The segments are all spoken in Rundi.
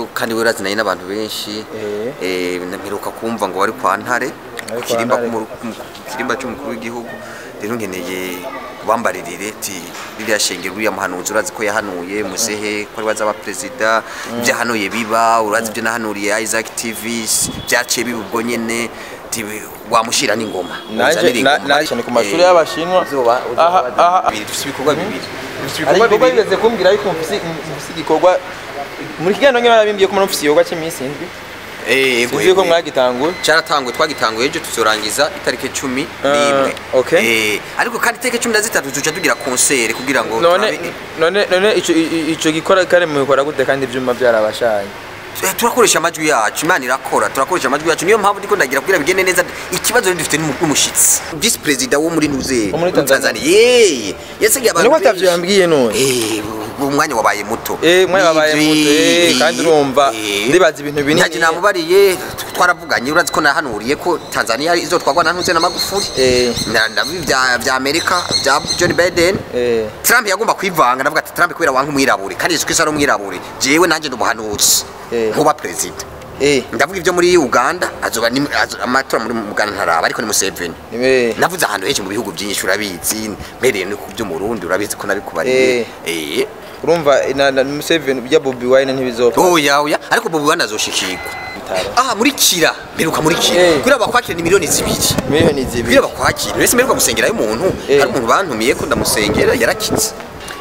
kandi we urazinanye n'abantu benshi Eh. eh, mperuka kumva ngo wari kwa ntare Ari kwa kirimba Ntare. ku kirimba cy'umukuru w'igihugu rero ngeneye kubambaririre ti ririya shengero uriya muhanuzi urazi ko yahanuye muzehe ko ari bazaba perezida ibyo yahanuye biba urazi ibyo nahanuriye Isaac TV byaciye biba ubwo nyene ti wamushira n'ingoma Nanje- Uzanire na- ingoma. nanje ni ku mashuri Eh, y'Abashinwa. uzoba- uzoba Aha, wazana aha. bibiri, dufise ibikorwa bibiri Dufise hari ibikorwa igikorwa bibiri bigeze kumbwira yuko mufise mufise igikorwa muri kiganiro nyine barabimbwiye ko mufise igikorwa cy'iminsi indwi Eh, yego, sinzi yuko yego. mwagitanguye cyaratanguye twagitanguye ejo tuzorangiza itariki cumi Ah, n'imwe okay. Eh, ariko kandi itariki cumi na zitatu tuca tugira konsere kugira ngo none turabe- none none ico i- ico gikora kare mubikora gute kandi ivyuma byarabashanye Eh, turakoresha amajwi yacu imana irakora turakoresha amajwi yacu niyo mpamvu ndiko ndagira kugira bigende neza ikibazo rero dufite n'umu- n'umushitsi visi perezida wo muri nuze Wo muri Tanzania. yeye yasigaye abantu niko atavyo benshi. yambwiye none Eh, umwanya wabaye muto Eh, umwanya wabaye Nivyo, muto, eh, eh, kandi urumva, eh. ndibaza ibintu binini. Ntaje namubariye twaravuganye urazi ko nahanuriye ko Tanzania izotwagwa na ntuze na Magufuli Eh. Na- ndavuga vya vya Amerika vya John Biden Eh. Trump yagomba kwivanga ndavuga ati Trump kubera wanka umwirabure kandi Yesu Kristo ari umwirabure jewe nanje ndumuhanuzi Eh. nkuba president eh ndavuga ibyo muri Uganda azoba ni azo- amatora muri Uganda ntaraba ariko ni Museveni eh navuze ahantu henshi mu bihugu byinshi urabizi mpereye no ku byo mu Burundi urabizi ko nabikubariye eh urumva na na Museveni bya Bobi Wine ntibizopfa oya oya ariko Bobi Wine azoshikirwa Bitaro. ah muri kira mperuka muri kira Eh. kuri abakwakira ni miliyoni zibiri miliyoni zibiri kugira bakwakire mbese mperuka gusengerayo umuntu Eh. hari umuntu bantumiye ko ndamusengera yarakitse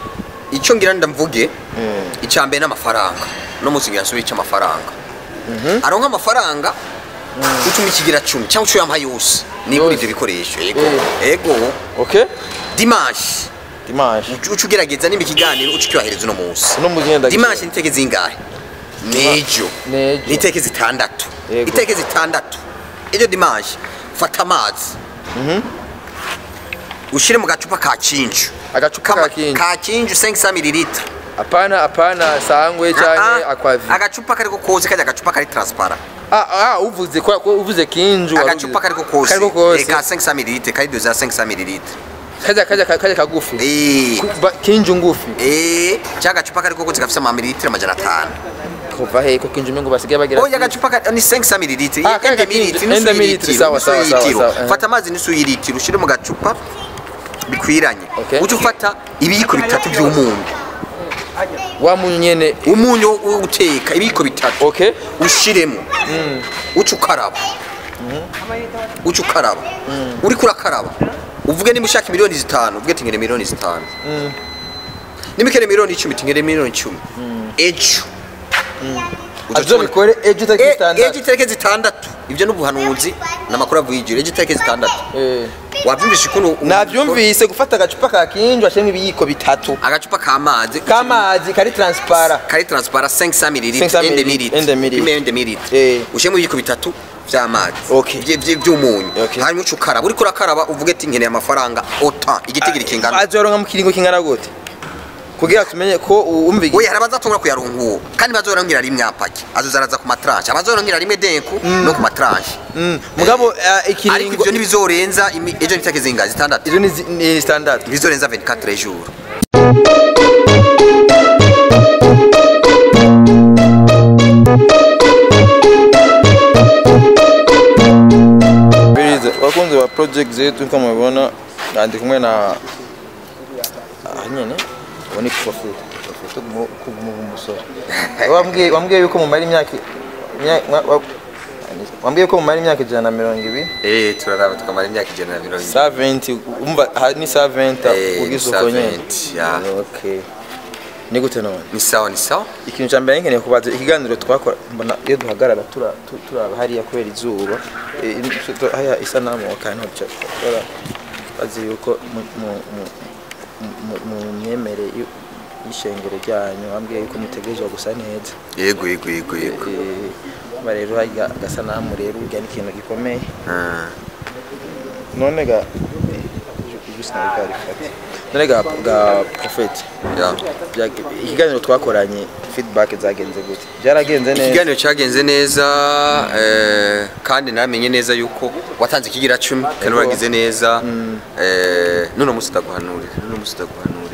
icyo ngira ndamvuge Mm. icya mbere n'amafaranga no munsi ngira nsubire amafaranga aronka amafaranga utuma ikigira cumi cyangwa uco yamuha yose nigura Yose. ibyo bikoresho yego Eh. yego okay dimanche dimanche uca ugerageza nimba ikiganiro uca ukibahereza uno munsi uno mugenda dimanche niteke zingahe nejo Nejo. niteke zitandatu Yego. iteke zitandatu ejo dimanche fata amazi ushire mu gacupa ka kinju agacupa Kama- ka kinji ka kinju 500 ml apana apana sangwe cyane akwavi agacupa kariko kose kajya agacupa kari transparent ah ah uvuze ko ko uvuze kinju wari agacupa uvuze- kariko kose kariko kose Eh, ka 500 ml kari doza 500 ml kajya kajya kajya kagufi eh Ku- ba- kinju ngufi eh cya gacupa kariko kose gafite amamililitiro amajana atanu kuva he ko kinju mengo basigaye bagira oya agacupa ka- ni 500 ml Ah, kaya gakinju, ende mililitiro, sawa, sawa, sawa, sawa. fata amazi nusu y'ilitiro ushire mu gacupa bikwiranye Okay. uje ufata ibiyiko bitatu by'umunyu wa munyu nyene umunyu wo guteka ibiyiko bitatu okay ushiremo uca ukaraba uca ukaraba uriko urakaraba uvuge niba ushaka miliyoni zitanu uvuge tingere miliyoni zitanu niba ikene miliyoni icumi tingere miliyoni icumi ejo Uzoca ubona- azobikore ejo E- utaki ejo standard itariki zitandatu ibyo ni ubuhanuzi ni amakuru avuye ijuru ejo itariki zitandatu eh wabyumvishe ukuntu navyumvise gufata agacupa ka kinju ashemwe ibiyiko bitatu agacupa k'amazi kamazi kari transparent kari transparent 500 ml 500 ende ml, ende ml. ime ende ml Eh. ushemo ibiyiko bitatu vy'amazi Okay. Vye- vye- vy'umunyu Okay. hanyuma uca ukaraba uriko urakaraba uvuge ati nkeneye amafaranga ota igitigiri kingana azoronka mu kiringo kingana gute kugira tumenye ko umva we hari abazatungura kuyaronka uwo kandi bazoronkera rimwe apaki azozaraza ku matranche abazoronkera rimwe denku no ku matranche Mm, mugabo uh, ariko ikiringo ivyo ntibizorenza imi- ejo nitake zinga zitandatu izo ni zi- ni standard ntibizorenza 24 jours biriza abakunzi ba project zetu nko mubibona ndi kumwe na aha nyene ubu ni profit profit kuguma umusore wambwiye wambwiye yuko mumara imyaka imya- mwa- wa- wambwiye ko mumara imyaka ijana na mirongo ibiri eh turaraba tukamara imyaka ijana na mirongo sa 20 umva aha ni sa 20 Eh, ugize ni uko sa nyene 20, ya. okay ni gute none ni sawa ni sawa ikintu cya mbere nkeneye kubaza ikiganiro twakora mbona iyo duhagarara tura- tu- turaba hariya kubera izuba eh, in- tu- haya isanamu kandi ntabwo bazi yuko mu- mu- mu- mu- mu myemere y'u- y'ishengero ryanyu bambwiye yuko mutegerezwa gusa neza yego yego yego yego Eh, ba rero harya agasanamu rero urya ni ikintu gikomeye Ah. none ga ijwi sinabwarifate none ga ga profeti Ya. Byag- ikiganiro twakoranye feedback zagenze gute byaragenze neza ikiganiro cyagenze neza eh, kandi namenye neza yuko watanze ikigira cumi kandi waragize neza eh, none munsi ndaguhanurira none munsi ndaguhanurira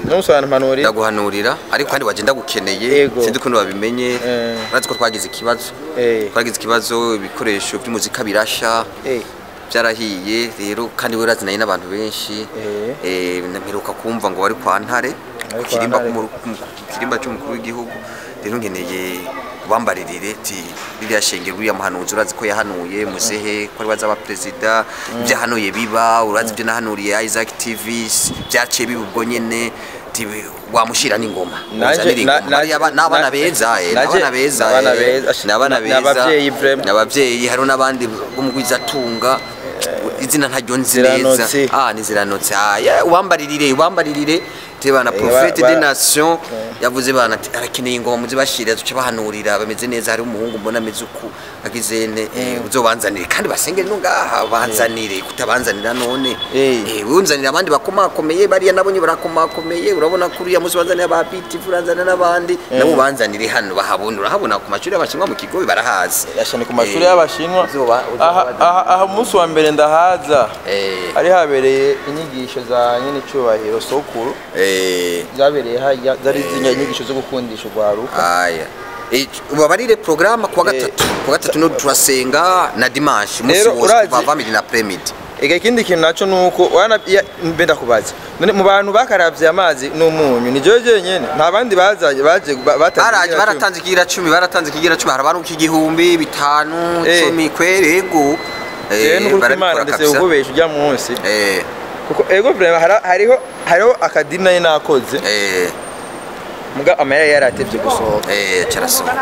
no musobanura impanuro ndaguhanurira ariko kandi wagenda gukeneye Yego. sinzi ukuntu babimenye Eh. urazi ko twagize ikibazo Eh. twagize ikibazo ibikoresho by'umuzika birasha Eh. byarahiye rero kandi we urazinanye n'abantu benshi Eh. Eh, mperuka kumva ngo bari kwa ntare kwa ku kirimba Ntare. k'umuru- ku kirimba cy'umukuru w'igihugu rero ngeneye kubambaririre ti ririya shengero uriya muhanuzi urazi ko yahanuye muzehe ko ari wazaba perezida ibyo yahanuye biba urazi ibyo nahanuriye Isaac TV byaciye biba ubwo nyene ti wamushira n'ingoma Nanje- Uzanire na- ingoma. na- Bariya ba- n'abana na- beza eh, naje- n'abana beza n'abana eh, beza. n'abana Ni beza abavyeyi vraiment. n'abavyeyi hariho n'abandi b'umugwizatunga izina ntaryo nzi neza Ziranotse. ah ni ziranotse ah yeah, ubambaririre ubambaririre te bana Eh, prophète ba- des ba- nations yavuze bana ati arakeneye ingoma muzibashire duce bahanurira bameze neza hari umuhungu mbona ameze uku agize ne eh, uzobanzanire kandi basengere no ngaha banzanire kutabanzanira none Eh. eh unzanira abandi bakomakomeye bariya nabonye barakomakomeye urabona ko uriya muzi banzanira ba BTV uranzanira n'abandi nabo banzanire hano bahabona urahabona ku mashuri y'abashinwa mu kigo barahazi yashane ku mashuri Eh, y'abashinwa uzoba- uzoba aha wazana. aha- aha umunsi wa mbere ndahaza eh hari habereye inyigisho za nyine cyubahiro sokuru eh zabereye hajya zari zinya inyigisho zo gukundisha urwaruka aya Eh, ubabarire programa kuwa Eh, gatatu kuwa gatatu no turasenga na dimanche umunsi Rero wose urazi- kuva family na premid ega ikindi kintu naco nuko wana ya- mbe ndakubaza none mu bantu bakaravye amazi n'umunyu ni jewe jenyene nta bandi bazaje baje ba- batanze baraje igira cumi. baratanze ikigira cumi baratanze ikigira cumi hari abantu igihumbi bitanu Eh. cumi kwere ego jewe n'ukuri kw'Imana ndetse ukubesha ujya munsi eh kuko ego vraiment hara- hariho hariho akadini nari nakoze eh muga amahera yaratevye gusohoka eh cyarasohoka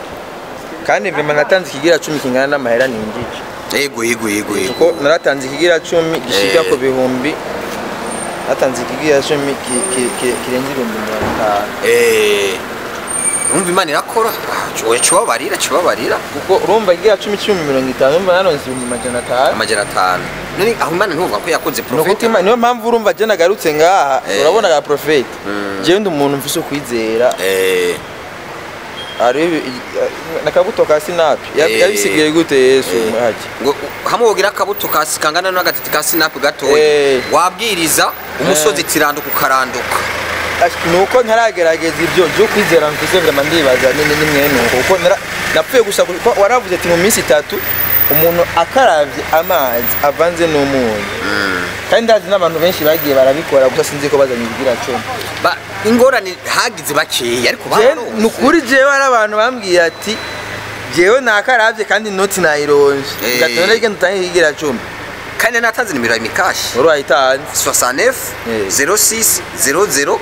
kandi vraiment natanze ikigira cumi kingana n'amahera ninjije ego ego ego ego kuko naratanze ikigira cumi gishika Eh. ku bihumbi natanze ikigira cumi ki- ki- ki- kirenze ibihumbi mirongo itanu eh umva imana irakora Ah, oya cubabarira cubabarira kuko urumva ikigira cumi cumi mirongo itanu urumva naronse ibihumbi majana atanu amajana atanu none aho imana ntuvuga ko yakoze ni ukuvuga profeta Imana- niyo mpamvu urumva je nagarutse ngaha Eh. urabona ga profete Mm. jewe ndi umuntu mfise ukwizera eh hariho ibi- i- nakabuto ka sinapi Eh. yabisigaye gute yesu haje ngo hamwe wogira akabuto kasi kangana n'agatiti ka sinapu gatoya Eh. wabwiriza umusozi tiranduka ukaranduka Ash- nuko ntaragerageza ibyo byo kwizera mfise vraiment ndibaza nini ni mwene uko kuko nara- napfuye gusa kuko waravuze ati mu minsi itatu umuntu akaravye amazi avanze n'umunyu kandi ndazi n'abantu benshi bagiye barabikora gusa sinzi ko bazanye ibigira cumi Ba- ingorane hagize bakeya ariko Je- baronse. ni ukuri jewe hari abantu bambwiye ati jewe nakaravye kandi inoti nayironje Eh. ugatona rigenda utange ikigira cumi kandi natanze nimero ya mikashi wari wayitanze 69 Eh. 06 00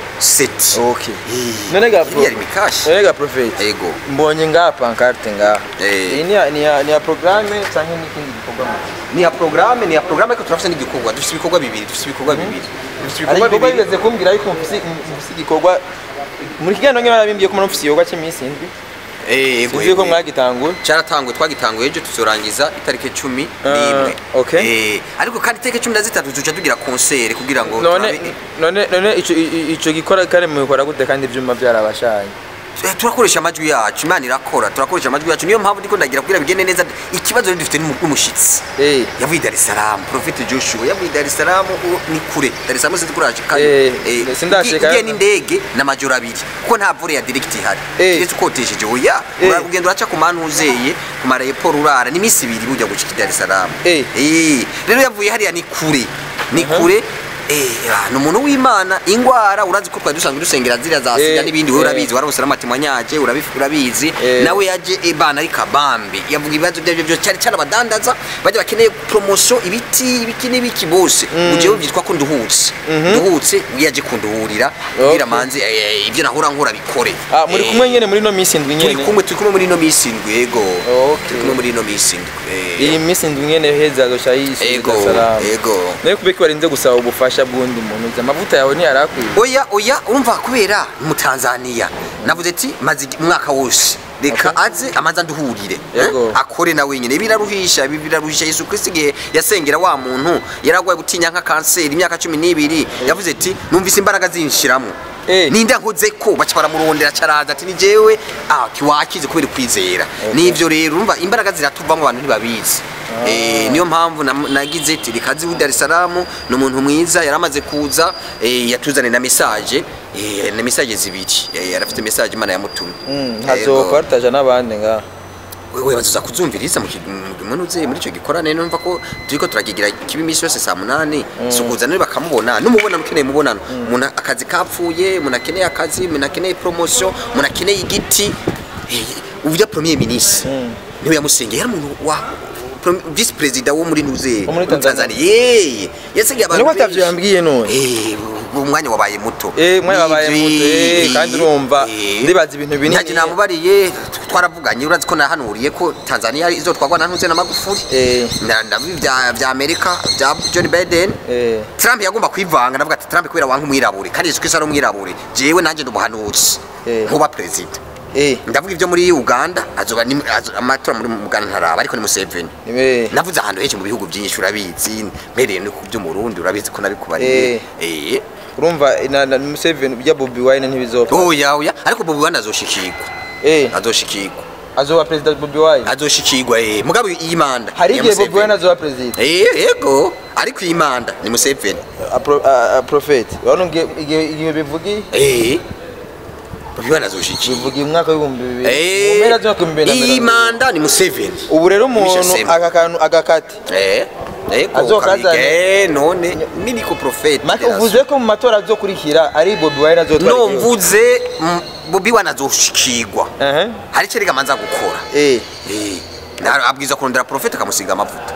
7 okay none ga pro yari mikashi none ga profete ego mbonye ngaha pankarte ngaha Eh. iyi ni ya- ni ya- ni ya programme canke n'ikindi gikorwa ni ya programme ni ya programme ariko turafite n'igikorwa dufite ibikorwa bibiri dufite ibikorwa bibiri dufite hari ibikorwa igikorwa bibiri bigeze kumbwira ariko mfise mfise igikorwa muri kiganiro nke barabimbiye ko mufise igikorwa cy'iminsi indwi Eh, ego sinzi ko ego mwagitanguye cyaratanguye twagitanguye ejo tuzorangiza itariki cumi Ah, n'imwe okay. Eh, ariko kandi itariki cumi na zitatu tuca tugira konseri kugira ngo none turabe- none none ico i- ico gikora kare mubikora gute kandi ivyuma byarabashanye Eh, turakoresha amajwi yacu imana irakora turakoresha amajwi yacu niyo mpamvu ndiko ndagira kugira bigende neza ikibazo rero dufite n'umu- n'umushitsi Eh. yavuye Dar es Salaam Prophet Joshua yavuye Dar es Salaam u- ni kure Dar es Salaam sinzi kuraje Eh, sindashika. ugiye n'indege n'amajoro abiri kuko nta vore ya direct ihari Eh. kiretse ukotesheje oya Eh. ura- ugenda uraca ku manu uzeye ku marayeporo urara ni iminsi ibiri bujya gushika i Dar es Salaam Eh. Eh, rero yavuye hariya ni kure ni kure Eh, ah, ni umuntu w'imana ingwara urazi ko twari dusanzwe dusengera ziriya za sida Eh, n'ibindi wowe eh. urabizi warabose n'amatimwanyaje urabizi urabizi Eh. nawe yaje ibana ari kabambi yavuga ibibazo byabyo byose cyane cyane abadandaza bajya bakeneye promotion ibiti ibiki n'ibiki bose ujewe byitwa ko nduhutse nduhutse yaje kunduhurira kugira Okay. manzi eh, ibyo nahora nkora bikore ah muri Eh, kumwe nyene muri no minsi indwi turi nyene kumwe turi kumwe muri ino minsi indwi yego Okay. turi kumwe muri ino minsi indwi eh, iyi minsi indwi nyene heza azosha yisubiza ego salamu ego nayo kubeki warinze gusaba ubufasha bw'undi muntu uzi amavuta yawe ntiyarakwiye oya oya urumva kubera mu Tanzania navuze ati maze igi- umwaka wose reka aze amaze anduhurire Yego. eh, akore na wenyine biraruhisha ibi biraruhisha Yesu Kristo igihe yasengera wa muntu yaragwaye gutinya nka kanseri imyaka cumi n'ibiri yavuze ati numvise imbaraga zinshiramo Eh. ninde nkoze ko baca baramurondera caraza ati ni jewe ah kiwakize kubera kwizera nivyo rero urumva imbaraga ziratuvamo abantu ntibabizi Eh, niyo mpamvu nam- nagize ati rikazi wi Dar es Salaam ni umuntu mwiza yaramaze kuza eh, yatuzane na message eh, na message zibiri Eh, yarafite message imana yamutumye Yego. hazopartaja n'abandi ngaha wewe bazuza kuzumviriza mu kimunuze muri icyo gikorane numva ko turiko turakigira kibi imisi yose saa munani sukuza nari bakamubona n'umubonano ukeneye umubonano umuntu akazi kapfuye umuntu akeneye akazi umuntu akeneye promotion umuntu akeneye igiti Eh, uburyo premier ministre niwe yamusengeye yari umuntu wa prom- vice president wo muri nuze Wo muri Tanzania. yeye yasigaye abantu niko atavyo yambwiye none Eh, umwanya wabaye muto Eh, umwanya wabaye Nivyo, muto, eh, eh, kandi urumva, eh. ndibaza ibintu binini. Ntacyo namubariye twaravuganye urazi ko nahanuriye ko Tanzania izotwagwa na ntuze na Magufuli Eh. Na- ndavuga vya vya Amerika vya John Biden Eh. Trump yagomba kwivanga ndavuga ati Trump kubera wanka umwirabure kandi Yesu Kristo ari umwirabure jewe nanjye ndi umuhanuzi Eh. nkuba president eh ndavuga ibyo muri Uganda azoba ni azo- amatora muri Uganda ntaraba ariko ni Museveni niwe navuze ahantu henshi mu bihugu byinshi urabizi mpereye no ku byo mu Burundi urabizi ko nabikubariye eh urumva na, na Museveni bya Bobi Wine ntibizopfa oya oya ariko Bobi Wine azoshikirwa eh azoshikirwa azoba president Bobi Wine azoshikirwa eh mugabo iyi manda hari ya igihe Bobi Museveni. Wine azoba president eh yego ariko iyi manda ni Museveni a, pro, a, a prophet urabona igihe igihe igihe bivugi eh Bobi Wine azoshikirwa bivugi mu mwaka w'ibihumbi bibiri mu eh mpera z'umwaka w'ibihumbi bibiri na iyi mirongo ibiri. manda ni Museveni ubu rero umuntu Michel aka kantu agakati eh Eko Azokazana. kabige none mini ko prophet make uvuze ko mu matora azokurikira ari Bobi Wine azotwara no igihugu. mvuze mm, Bobi Wine azoshikirwa Ehe. hari icyo rega manza gukora eh Eh, na- abwiza kurondera profeta akamusiga amavuta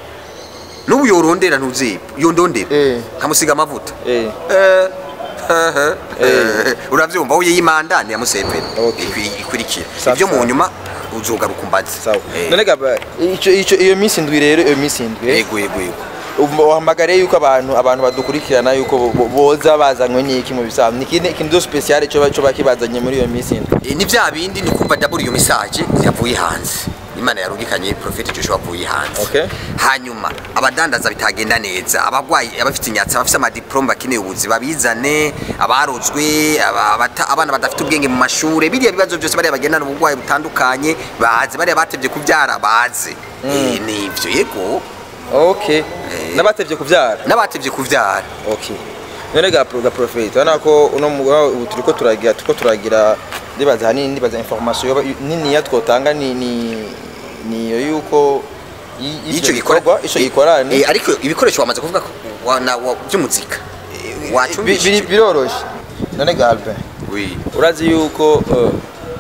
n'ubu yorondera ntuzi yondondera Eh. akamusiga amavuta eh Eh, eh, eh, uravyumva uye y'imanda ni ya Museveni Okay. Ikwi- ikurikira Sawa, ibyo mu sawa. nyuma uzogaruka umbaze sawa Eh, none gaba ico ico iyo minsi ndwi rero iyo minsi ndwi yego yego yego uhamagare yuko abantu abantu badukurikirana yuko bo- bo- boza bazanywe n'iki mu bisanzwe nikindi ikintu cyo special cyo cyo bakibazanye muri iyo minsi ndwi Eh, ni bya bindi ni kumva double iyo message yavuye hanze imana yarungikanye prophet Joshua avuye hanze Okay. hanyuma abadandaza bitagenda neza abagwayi abafite inyatsi abafite amadiplome bakeneye ubuzi babizane abarozwe aba- abata- abana badafite ubwenge mu mashure biriya bibazo byose bariya bagendana ubugwayi butandukanye baze bariya batevye kubyara baze Eh, nivyo yego okay nabatevye kuvyara n'abatevye kuvyara okay none ga pro ga prophet urabona ko uno mugabo ubu turiko turagira turiko turagira ndibaza hanini ndibaza information yoba nini ya twotanga ni ni niyo yuko y- ico y'ivyo gikora bikorwa, ico gikorane Eh, ariko ibikoresho wamaze kuvuga ko wa- na- wa- by'umuzika Eh, Bi- biri- wacumbishije biroroshe none ga Albin Oui. urazi yuko uh,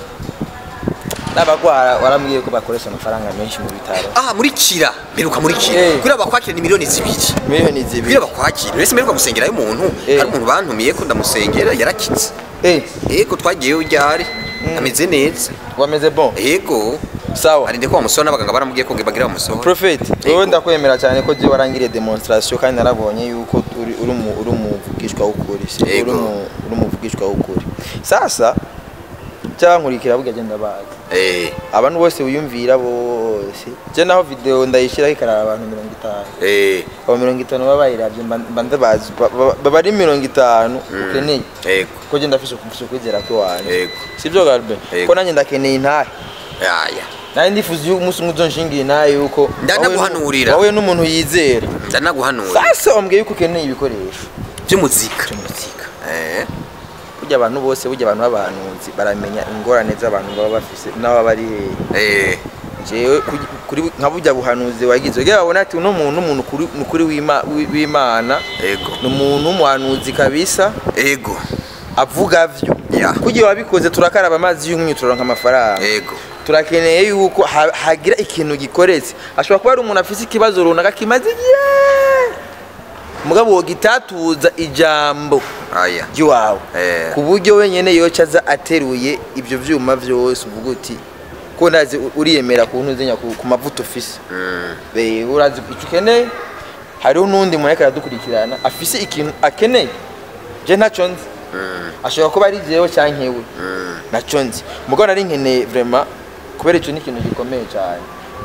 n'abagwara warambwiye ko bakoresha amafaranga menshi mu bitaro aha muri kira mperuka muri kira Eh. kugira bakwakire ni miliyoni zibiri miliyoni zibiri kugira bakwakire rese mperuka gusengerayo umuntu Eh. hari umuntu bantumiye ko ndamusengera yarakitse eh yego twagiyeyo ryari ameze neza wameze bon yego sawa arinde ko bamusora n'abaganga baramubwiye ko bagira bamusohora prophet Yego. wowe ndakwemera cyane ko je warangiriye demonstration kandi narabonye yuko uri uri mu uri umuvugishwa w'ukuri si uri Yego. mu uri umuvugishwa w'ukuri sasa cyankurikira burya agenda bazi eh abantu bose wiyumvira bose je naho video ndayishyiraho ikarara abantu mirongo itanu eh abo mirongo itanu baba bayiravye mba mba ndabazi ba- ba- baba ari mirongo itanu ukeneye yego ko je ndafise kumfisha kwizera kwiwanje yego sibyo garbe Yego. ko nanjye ndakeneye intahe yaya nari ndifuza yuko umunsi umwe uzonshingira intahe yuko Ndanaguhanurira. wowe n'umuntu yizera ndanaguhanura sasa wambwiye yuko ukeneye ibikoresho by'umuzika by'umuzika eh burya abantu bose burya abantu b'abahanuzi baramenya ingorane z'abantu baba bafise n'ababa bari hehe eh jewe kuri- kuri nka burya buhanuzi wagize ugira babona ati uno muntu umuntu kuri- ni kuri w'Ima- w'i- w'imana yego ni umuntu w'umuhanuzi kabisa yego avuga vyo Ya. kugira wabikoze turakaraba amazi y'umwinyu turonka amafaranga yego turakeneye yuko ha- hagira ikintu gikoretse ashobora kuba ari umuntu afise ikibazo runaka kimaze igihe mugabo wogitatuza ijambo aya ry'iwawe Eh. ku buryo wenyine yoca aza ateruye ibyo byuma byose uvuga uti ko ndazi u- uriyemera ku ntuzenya ku ku mavuta ufise Mm. Be, urazi icyo ukeneye hariho n'undi muntu ariko aradukurikirana afise ikintu akeneye je ntacyo nzi Mm. ashobora kuba ari jewe cyangwa nkewe Mm. nacyo nzi mugabo nari nkeneye vraiment kubera icyo ni ikintu gikomeye cyane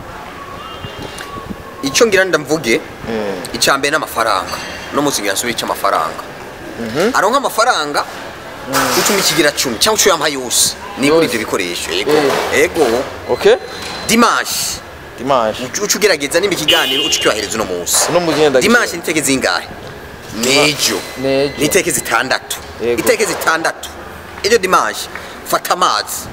icyo ngira ndamvuge icya mbere n'amafaranga no munsi ngira nsubire cy'amafaranga aronka amafaranga ucuma ikigira cumi cyangwa ucuye ampa yose nigura Yose. ivyo bikoresho yego Eh. yego okay dimanche dimanche uca ugerageza nimba ikiganiro uca ukibahereza uno munsi uno mugenda dimanche niteke zingahe nejo Nejo. niteke zitandatu Yego. iteke zitandatu ejo dimanche fata amazi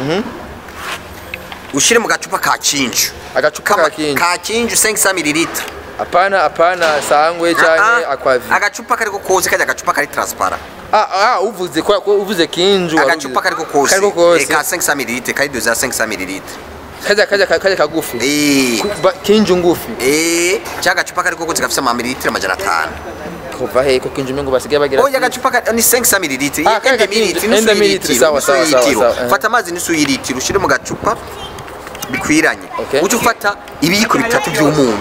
ushire mu gacupa ka kinju agacupa Kama- ka kinji ka kinju 500 ml apana apana sangwe canke aquavi agacupa kariko kose kajya agacupa kari transparent ah ah uvuze ko ko uvuze kinju agacupa kariko kose kariko Eh, kose ka 500 ml kari doza 500 ml kaja kaja kaja kagufi eh Ku- ba- kinju ngufi eh cya agacupa kariko kose gafite amamililitiro amajana atanu kuva he ko kinju mengo basigaye bagira oya agacupa ka- ni 500 ml Ah, kari gakinju, enda mililitiro, sawa, sawa, sawa, sawa, eh. fata amazi nusu y'ilitiro ushire mu gacupa bikwiranye Okay. uca ufata ibiyiko bitatu by'umunyu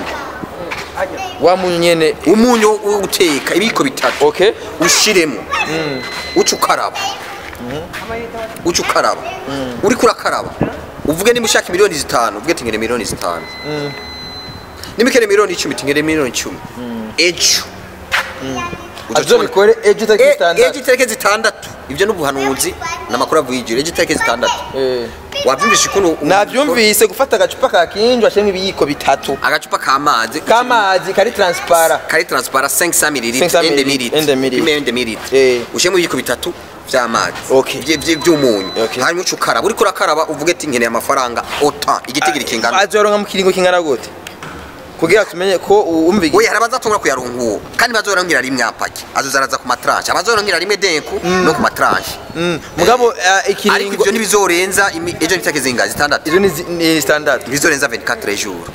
wa munyu nyene umunyu wo guteka ibiyiko bitatu okay ushiremo uca ukaraba uca ukaraba uriko urakaraba uvuge niba ushaka miliyoni zitanu uvuge tingere miliyoni zitanu niba ukeneye miliyoni icumi tingere miliyoni icumi ejo Uca azo tubona- bikore ejo E- taki ejo standard itariki zitandatu ibyo n'ubuhanuzi n'amakuru avuye ijoro ejo itariki zitandatu eh wabyumvishe ukuntu navyumvise gufata agacupa ka kinju ashemwe ibiyiko bitatu agacupa k'amazi kamazi kari transparent kari transparent 500 ml 500 ende ml, ende ml. ime ende ml Eh. ushemo ibiyiko bitatu vy'amazi Okay. Vye- vye- vy'umunyu Okay. hanyuma uca ukaraba uriko urakaraba uvuge ati nkeneye amafaranga ota igitigiri kingana azoronka mu kiringo kingana gute kugira tumenye ko umva oya hari abazatungura kuyaronka uwo kandi bazorongera rimwe apaki azozaraza ku matranche abazorongera rimwe denku no ku matranche Mm, mugabo eh, ariko ikiringo ivyo ntibizorenza imi- ejo nitake zingahe zitandatu izo ni zi- ni standard ntibizorenza 24 jours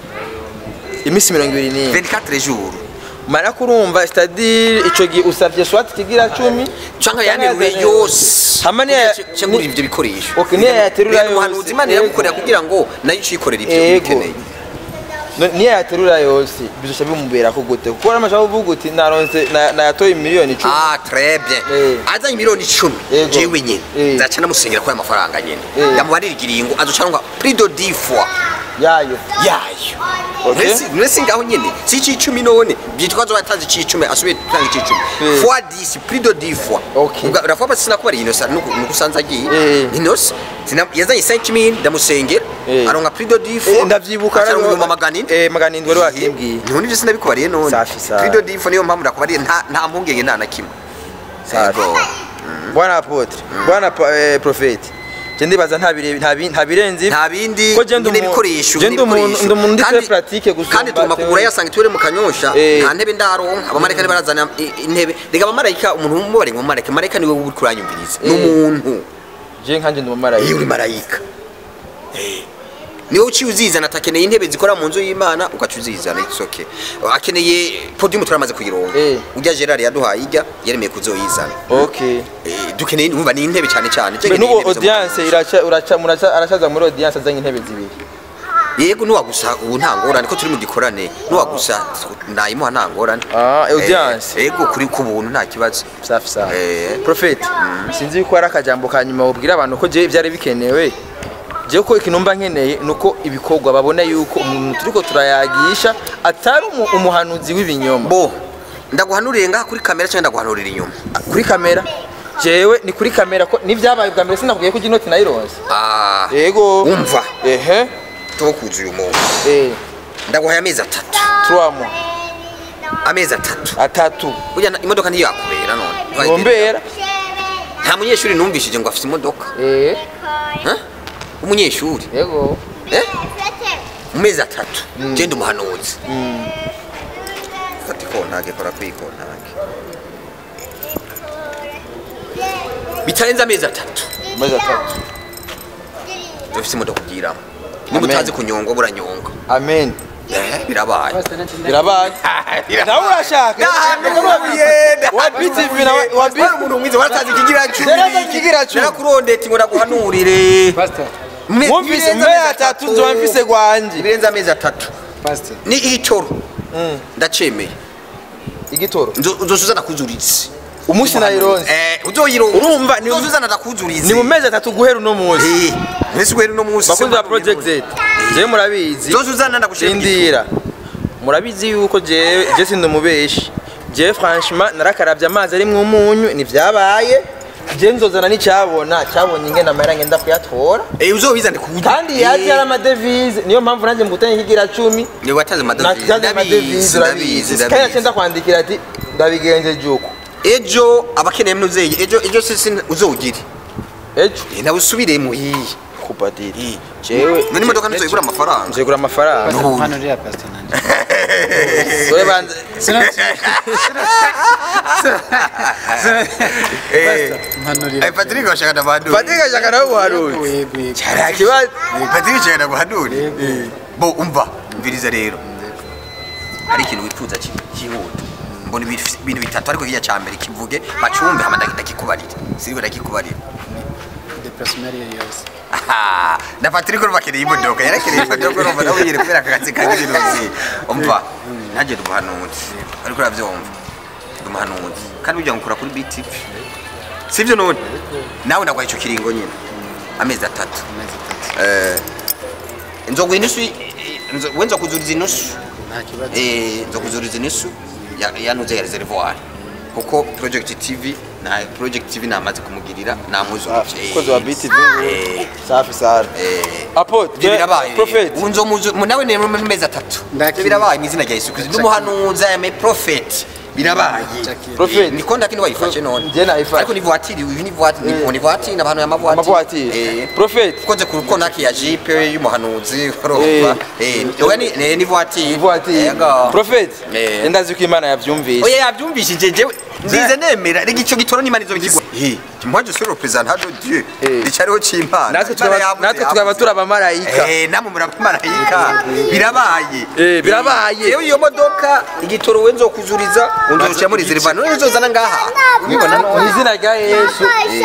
imisi mirongo ibiri n'imwe 24 jours mara kurumva c'est-à-dire ico gihe usavye swati kigira cumi canke Canke yaneruye yazanye- yose Hama niya- cengura ivyo bikoresho Okay, niya yaterura Rero yose. umuhanuzi imana iragukorera kugira ngo nayo ucikorera ivyo Ego. ukeneye No- niyo yaterura yose bizosha bimubera gute kuko ramashaka kuvuga uti naronse na- nayatoye miliyoni icumi Ah, très bien. Eh. Azanye miliyoni icumi Yego. jewe nyene Eh. nzaca namusengera ko aya mafaranga nyene Eh. yamubarira igiringo azocanwa plus de 10 fois yayo yayo Okay. Mbese- mbese ngaho nyene si icicumi none byitwa zo batanze icicumi asubiye gutanga icicumi Eh. fois 10 plus de 10 fois Okay. Ubwa- uravuga bati sinakubariye inosa nuko nuko usanze agiye Eh. inosa Sina- yazanye 5000 ndamusengera Eh. aronka plus de 10 Eh, fois ndavyibuka acaronka rero- ibihumbi magana ine eh, magana indwi wari wakimbwiye none ibyo sinabikubariye none Safi, safi. plus de 10 fois niyo mpamvu ndakubariye nta nta mpungenge nta na kimwe Safi. Yego. bwana apotre bwana pa- eh, profeti je ndibaza nta bire- nta bi- nta birenze ibi. nta bindi Ko je ndi nyine umu- ibikoresho je ndi umuntu- n'ibikoresho. ndi umuntu ndi Kandi- très pratique gusumba kandi tugomba tewe. kugura yasanga tuwere mu kanyosha Eh. nta ntebe ndaronka abamarayika ntibarazana i- intebe reka abamarayika umuntu umubare ngo marayika marayika niwe uri kuranyumviriza ni Eh. umuntu je nkanje ndi iyo umumarayika uri marayika Eh. niwe uciye uzizana atakeneye intebe zikora mu nzu y'imana ugaca uzizana it's okay akeneye podium turamaze kuyironka Eh. ujya gerard yaduhaye ijya yaremeye kuzoyizana okay Eh, dukeneye umva ni intebe cyane cyane Be Nkeneye nubu intebe zo mu audience iraca uraca muraca aracaza muri audience azanye intebe zibiri yego nuwagusa ubu nta ngorane ko turi mu gikorane nuwagusa nayimuha nta ngorane Ah, audience. Eh, yego kuri ku buntu nta kibazo safi safi Eh. prophet sinzi yuko hari akajambo ka nyuma wabwira abantu ko je byari bikenewe je ko ikintu mba nkeneye nuko ibikorwa babona yuko umuntu turiko turayagisha atari umu- umuhanuzi w'ibinyoma bo ndaguhanurire ngaha kuri kamera cyangwa ndaguhanurira inyuma kuri kamera jewe ni kuri kamera ko nivyabaye bwa mbere sinakubwiye ko inoti nayironse Ah, yego umva ehe tukuze uyu muntu eh ndaguhaye amezi atatu trois mois amezi atatu atatu burya na- imodoka ntiyakubera none Ntiwayigenda. ngombera nta munyeshuri numvishije ngo afite imodoka eh Huh? umunyeshuri yego Eh? mu mezi atatu genda umuhanuzi fata ikontage kora ku ikontage bitarenze amezi atatu amezi atatu dufite imodoka ugiramo niba Amen. utazi kunyonga buranyonga amen Eh, birabaye birabaye nawe urashaka wabitse ivi nawe wabitse umuntu mwiza waratazi ikigira Yarazi ikigira cumi. narakurondeti ngo ndaguhanurire Me- mwumvise birenze mbe amezi atatu nzoba mfise gwanje birenze amezi atatu ni igitoro ndacemeye igitoro Nzo- uzosuzana kuzuritse umunsi nayironse Eh, uzoyironka Urumva, ni- uzosuzana ndakuzuritse ni mu mezi atatu guhera uno munsi Eh, mwese guhera uno munsi bakunzi ba project z jewe murabizi uzosuzana ndagushira mu gitoro. indira murabizi yuko jewe je sindi umubeshi jewe franchement narakaravye amazi arimwo umunyu nivyabaye je nzozana n'icyabona cyabonye ingene amahera ngenda kuyatora eh uzobizane ku kandi yaje ari amadevize niyo mpamvu nanjye mugutanye higira cumi ni wataze amadovize nataze amadevize urabizi kandi yacenda kwandikira ati ndabigenjeje uko ejo abakeneye mnuzeye ejo ejo sisi uzowugire ejo Eh, nawe usubiremo iyi kupadiri jewe none imodoka ntizoyigura amafaranga nzegura amafaranga No. hano uriya pastor nanjye wewe banze mpanurira Eh, Patrick washaka na bandu Patrick ashaka nawe ubuharuzi yego yego nta kibazo Patrick washaka na guhanura bo umva mviriza rero hari ikintu wifuza ki- cyihuta mbona ibintu ibintu bitatu ariko hirya cya mbere kivuge bacumbe hama ndagenda kikubarira siriko ndakikubarira deplacement ariyo yose Aha, na Patrick urumva akeneye imodoka yarakeneye imodoka urumva nawe yiri kubera aka kazi kagira inuzi umva nanjye ndi umuhanuzi ariko urabyumva ndi umuhanuzi kandi ujya ngukura kuri BTV sivyo none nawe nagwaye icyo kiringo nyine amezi atatu amezi atatu eh nzoguha inusu nzo- we nzokuzuriza inusu nta kibazo eh nzokuzuriza inusu ya- yanuze ya reservoir kuko project TV na project TV namaze kumugirira namuzurije kozi wa BTV eh safi sana eh apo ibyo birabaye prophet unzo muzu nawe ne mu mezi atatu Ndakira. ibyo birabaye mu izina rya Yesu Kristo n'umuhanuzi ame prophet birabaye Ndakira. Prophet. niko ndakini wayifashe none Je nayifashe. ariko ni voiture uyu ni voiture Eh. ni ni voiture n'abantu y'amavuatire amavuatire eh prophet koze ku konaki ya jipe y'umuhanuzi urumva eh oya ni ni- ni voiture ivuatire Yego. prophet Eh. ndazi ko imana yavyumvise oya yabyumvishije jewe ndize nemera rega icyo gitoro n'imana izo bigirwa eh mwaje sur representant de Dieu Eh. icariho c'imana natwe Imana tukaba yavuze, natwe tukaba yavuze. turi abamarayika Eh, namwe muri abamarayika birabaye Eh, birabaye. yewe iyo modoka igitoro we nzokuzuriza unzorusha muri zirivana none uzozana ngaha ubibona mu none izina rya yesu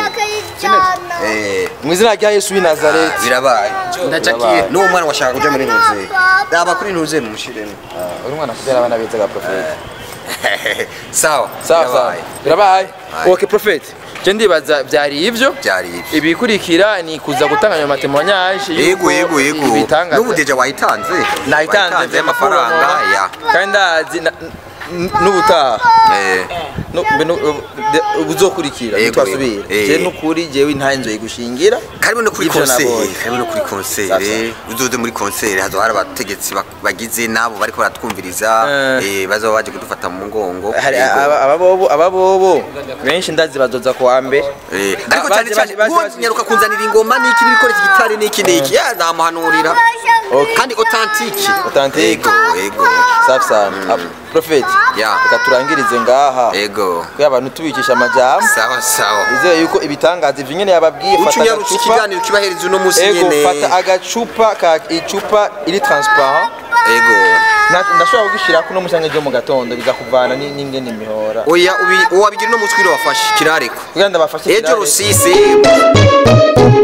eh mu izina rya yesu w'i nazareti birabaye ndacakiye n'uwo mwana washaka kuja muri ntuze raba kuri ntuze mumushiremo uri umwana kubyara abana beza ga prophet sawa sawa sawa birabaye. birabaye Aye. okay prophet je ndibaza byari ivyo byari ibyo ibikurikira ni kuza gutanga ayo matemoignage yego yego yego ibitangaza n'ubu deja wayitanze nayitanze Wayitanze y'amafaranga ya kandi ndazi na- n- n'ubutaha eh no- mbe no- de- ubuzokurikira Yego, ntitwasubira yego. je Eh. n'ukuri jewe intahe nzoyigushingira karibu no kuri Ivyo konseri nabonye. karibu no kuri Sasa. konseri uzoze muri konseri hazo hari abategetsi bak- bagize nabo bariko baratwumviriza Eh. eh bazoba baje kudufata mu mugongo hari Yego. aba- ababobo ababobo benshi ndazi bazoza kuwa mbere Eh, Ba- ariko baje- cyane cyane baje- baje- uwo baje- nyaruka kunzanira ingoma n'iki n'ibikoresho gitari n'iki n'iki ya namuhanurira Okay. kandi authentique Authentique. yego yego safi sana Ah, prophet Ya. reka turangirize ngaha yego kuko abantu tubicisha amajambo sawa sawa izeye yuko ibitangaza ivyo nyene yababwiye uca fata unyarutse agacupa ikiganiro kibahereza uno munsi ego nyene fata agacupa ka icupa iri transparent yego Na- ndashobora kugishirako uno musange ryo mu gatondo bizakuvana ni- n'ingene imihora oya ubi- uwabigira uno munsi wiro wafashe kirareko kugira ndabafashe ejo kirare. rusisi